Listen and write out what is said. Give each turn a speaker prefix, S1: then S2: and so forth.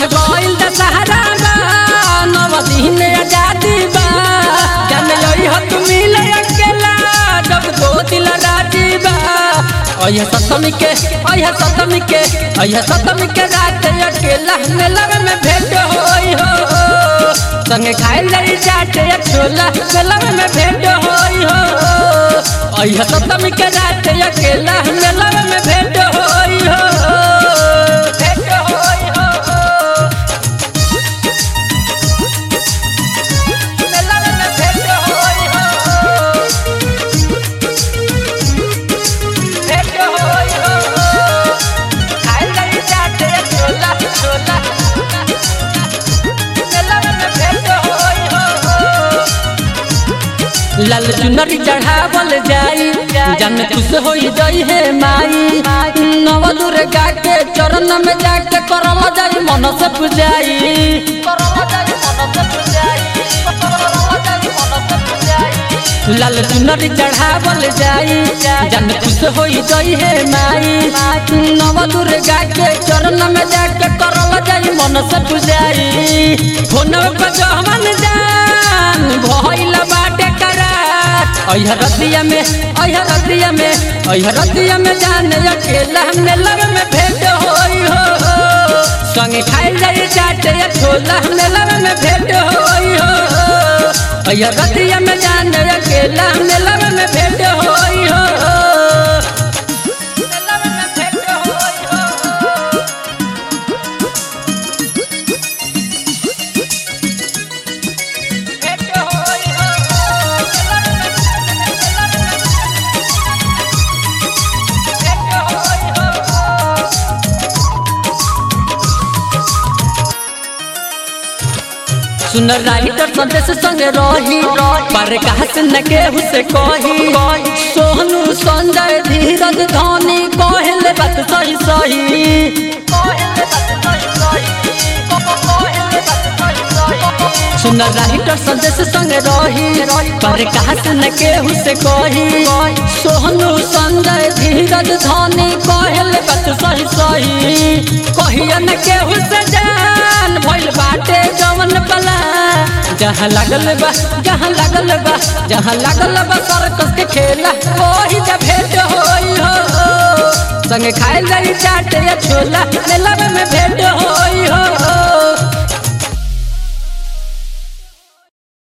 S1: गइल दशहरा बा नव दिन आजादी बा जन यही हो तू मिले अकेला जब दो दिल राजी बा अयह सतमी के अयह सतमी के अयह सतमी के रात अकेला मेला में भेंट होई हो संगे खाए लई चाटे छोला मेला में भेंट होई हो अयह सतमी के रात अकेला मेला में भेंट होई हो भेंट होई हो मेला में भेंट होई हो भेंट होई हो खाए लई चाटे छोला छोला मेला में भेंट होई हो लाल चुनरी चढ़ावल जाई जन खुश होई जाई हे माई नव दुर्गा के चरण में जाके करल जाई मन से पूजाई लाल चुनरी चढ़ावल जाई जन खुश होई जाई हे माई नव दुर्गा के चरण में जाके करल जाई मन से पूजाई फोनवे पर जहमन जान भइल बाटे करार अइह रतिया में अइह रतिया में अइह रतिया में जाने अकेला हमने लग में भेंट होई हो संगे खाए जाई चाटे छोला हमने लग में भेंट होई हो अइह रतिया में जाने अकेला हमने लग में भेंट होई हो लग में भेंट होई हो भेंट होई सुन राइटर संदेश संगे रही पर कहत न केहू से कही सोहनु संजय धीरज धोनी कहले बात सही सही सुन राइटर संदेश संगे रही पर कहत न केहू से कही सोहनु संजय धीरज धोनी कहले बात सही सही कहिया न केहू से जान भइल बाटे जवन पला जहाँ लागल बा जहाँ लागल बा जहाँ लागल बा सर्कस के खेला वही जब भेंट होई हो संगे खाए जाई चाटे या छोला मेला में भेंट होई